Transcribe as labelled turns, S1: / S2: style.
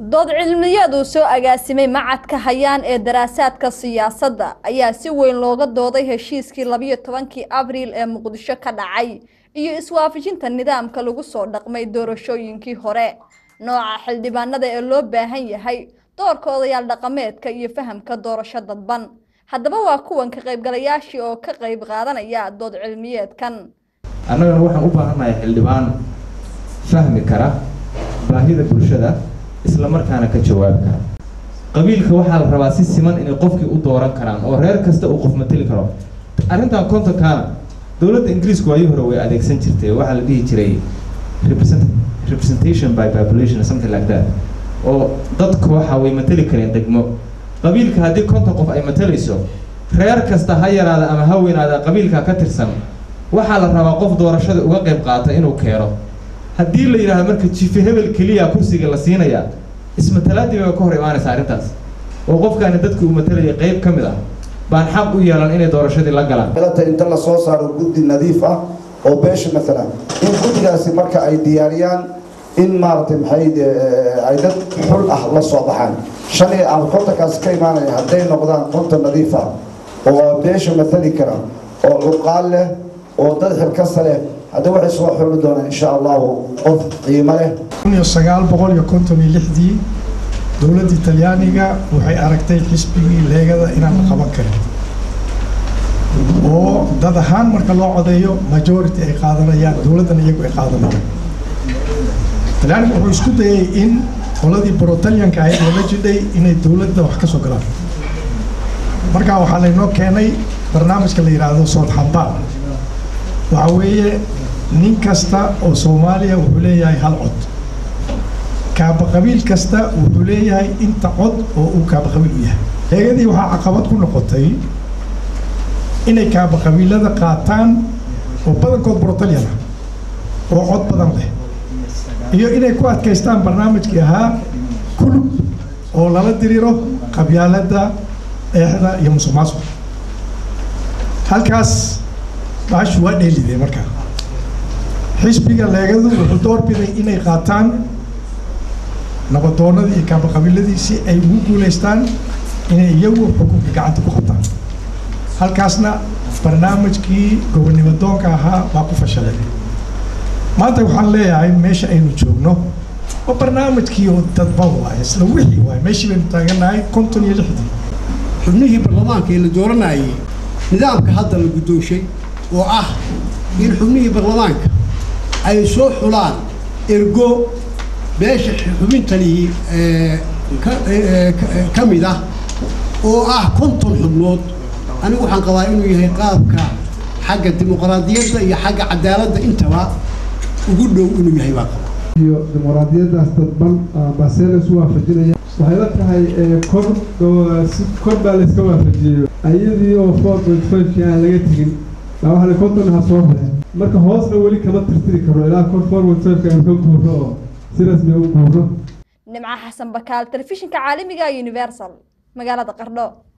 S1: dood cilmiyeed uu soo agaasimay macadka hayaan ee daraasaadka siyaasadda ayaa si weyn looga dooday heshiiskii labiyo tobankii abriil ee muqdisho ka dhacay iyo iswaafajinta nidaamka lagu soo dhaqmay doorashooyinkii hore nooca xildhibaanada ee loo baahan yahay doorka odayaal dhaqameedka iyo fahamka doorasho dadban haddaba waa kuwan ka qaybgalayaashii oo ka qayb qaadanaya dood cilmiyeedkan
S2: annagana waxaan u baahannahay xildhibaan fahmi kara baahida bulshada isla markaana ka jawaabi kara qabiilka waxaa la rabaa si siman inay qofkii u dooran karaan oo reer kasta uu qof mateli karo arrintan kontonkaana dowladda ingiriisku waayii hore way adeegsan jirtay waxaa la dhihi jiray represent representation by population or something like that oo dadku waxa way mateli kareen degmo qabiilka haddii konton qof ay matelayso reer kasta ha yaraada ama ha weynaada qabiilka ka tirsan waxaa la rabaa qof doorashada uga qayb qaata inuu keeno haddii la yidhaahdo marka jife hebel keliya kursiga la siinaya ismatalaadii bay ka hor imaanaysa arrintaas oo qofkaani dadkii uu matalayay qayb ka mid ah baan xaq u yeelan inay doorashadii la galaan
S3: galata inta la soo saaro guddi nadiif ah oo beesha maalan in guddigaasi marka ay diyaariyaan in maaragtay maxay ay dad xul ah la soo baxaan shan iyo ama kontonkaasi ka imaanaya hadday noqdaan konton nadiif ah oo beesha matali kara oo cuqaal leh oo dad xilkasta leh hadda waxay soo xuli doonaan insha allahu qof qiimo leh
S4: iyo sagaal boqol iyo konton iyo lixdii dowladda talyaaniga waxay aragtay xisbigii leegada inaan la qaban karin oo dad ahaan marka loo codeeyo majority ay qaadanayaan dowladdana iyagu ay qaadanayaan talyaaniga wuxuu isku dayay in qoladii brotalyanka ahayd laga jidhay inay dowladda wax ka soo galaan markaa waxaa laynoo keenay barnaamijka la yidhaahdo soodxambaa waxa weeye nin kasta oo soomaaliya wuxuu leeyahay hal cod kaaba qabiil kasta wuxuu leeyahay inta cod oo uu kaaba qabiil u yahay leegadii waxaa caqabad ku noqotay inay kaaba qabiilada qaataan oo badankood brotalyan ah oo cod badan leh iyo inay ku adkaystaan barnaamijkii ahaa kulub oo lala diriiro qabyaaladda eexda iyo musuq maasuq halkaas baashu waa dheelidee markaa xisbiga leegadu wuxuu doorbiday inay qaataan nabadoonadii iyo kaabaqabiiladii si ay ugu guulaystaan inay iyagu xukunka gacanta ku qabtaan halkaasna barnaamijkii gobonnimo doonka ahaa baa ku fashalay maanta waxaan leeyahay meesha aynu joogno oo barnaamijkii oo dadban waaye isla wixii waaye meeshii baynu taagannahay konton iyo lixdii
S5: xubnihii baarlamaanka ee la dooranayay nidaamka hadda la guddoonshay oo ah in xubnihii baarlamaanka ay soo xulaan ergo beesha xubintanii ka mid ah oo ah konton xubnood anigu waxaan qabaa inuu yahay qaabka xagga dimuqraadiyadda iyo xagga cadaaladda intaba ugu dhow inuu yahay baa qaba
S6: iyo dimuqraadiyaddaas dadban baasee la isu waafajinaya waxay la tahay kor kor baa la iska waafajiyeyo ayadii oo four point five-kii aan laga tegin baa waxa la konton ha soo hore marka hoosna weli kama tirtiri karo ilaa kor four point five-ka aan ka guuro oo si rasmi u guuro
S1: nimco xasan bakaal telefishinka caalamiga universal magaalada qardho